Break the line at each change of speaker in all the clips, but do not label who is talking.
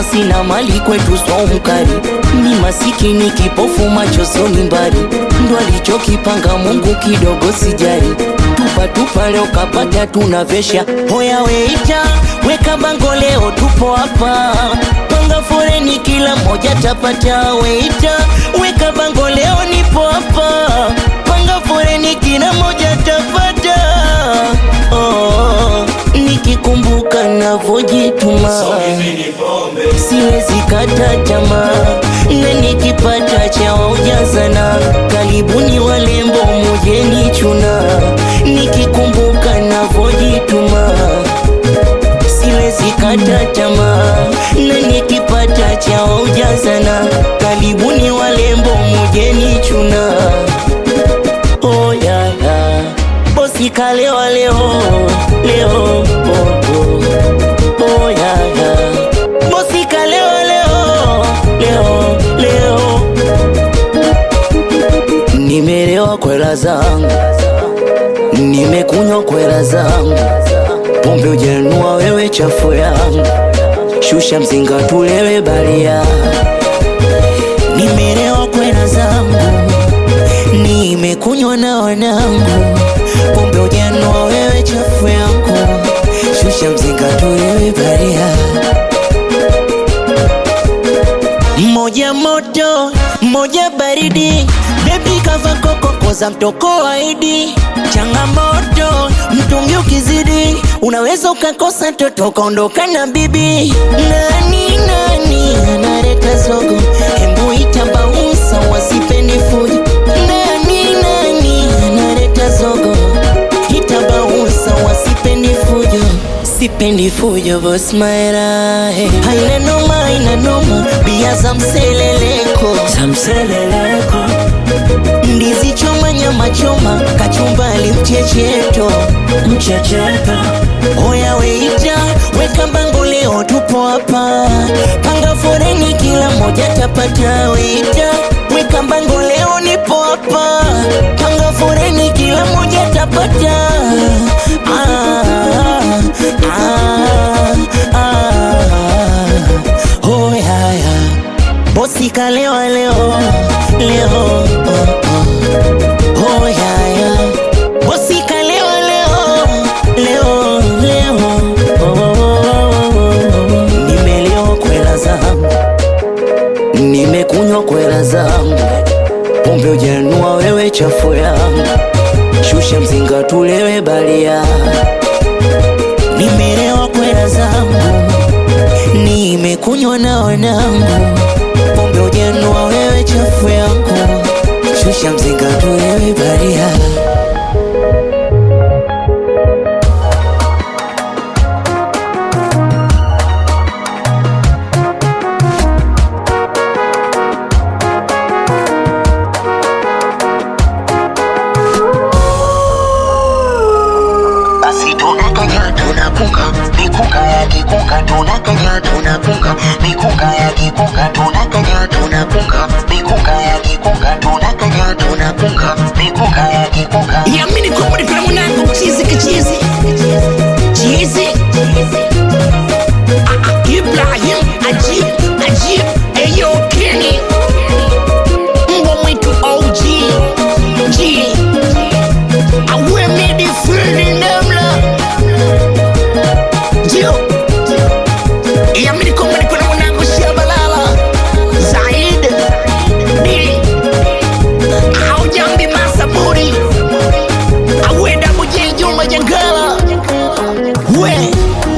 pesa sina mali kwetu somkari ni masikini kipofu macho soni mbali ndo alichokipanga Mungu kidogo sijari tupa tupa leo kapata tunavesha hoya weita weka bango leo tupo hapa panga foreni kila moja tapata weita weka bango leo nipo hapa panga foreni kila moja tapata oh, nikikumbuka navojituma siwezi kata tamaa na nikipata cha ujazana karibuni walembo mujeni chuna nikikumbuka navojituma siwezi kata tamaa na nikipata cha ujazana karibuni walembo mujeni chuna oh, yeah, yeah. bosi kalewa leo leo oh, oh. Oh, yeah, yeah. bosi kalewa leo leo leo nimelewa kwela zangu nimekunywa kwela zangu pombe ujanua wewe chafu yangu shusha mzinga tulewe balia nimelewa kwela zangu nimekunywa na wanangu pombe ujanua wewe chafu yangu shusha mzinga tulewe balia moja moto moja baridi bebi kava kokoko za mtoko waidi changamoto mtungi ukizidi unaweza ukakosa toto ukaondoka na bibi nani nani analeta zogo hembu itabausa wasipendi fujo nani nani analeta zogo itabausa wasipendi fujo sipendi fujo bos maera hey. haina noma haina noma bia za mseleleko za mseleleko ndizi choma nyama choma kachumbali mchecheto mchecheto oya weita weka bango leo tupo hapa panga foreni kila moja tapata weita weka bango leo nipo hapa panga foreni kila moja tapata ah, ah, ah. Oh, yeah, yeah. bosi kalewa leo leo oh, oh. Oh, yeah, yeah. bosi kalewa leo leo leo oh, oh, oh, oh. nimelewa kwela zangu nimekunywa kwela zangu pombe ujanua wewe chafu yangu shusha mzinga tulewe balia nimelewa kwela zangu nimekunywa na wanangu pombe ujanua wewe chafu yangu shusha mzinga tulewe balia
basi tunakanya tunapunga mikunga ya kikunga tunakanya tunapunga mikunga ya kikunga tunakanya tunapunga mikunga ya kikunga tunakanya tunapunga mikunga ya kikunga
yamini kwamba kuna mwanangu chizi kichizi chizi Ah, ah, Ibrahim ajib ajib eyo Kenny mbwa mwitu OG G awe midi free namla Jio yamini kwamba kuna mwanangu Shabalala Zaid Dili Aujambi Masaburi awenda mujini Juma Jangala we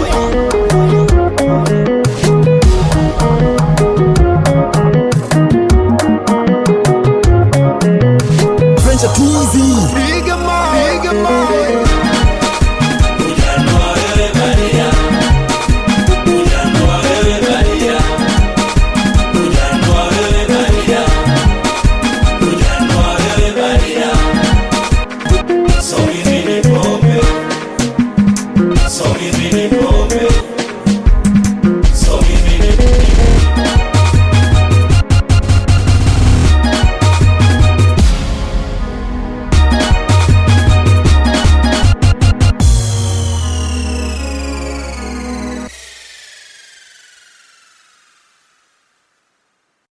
French are too easy.
So easy, pombe. So easy, pombe.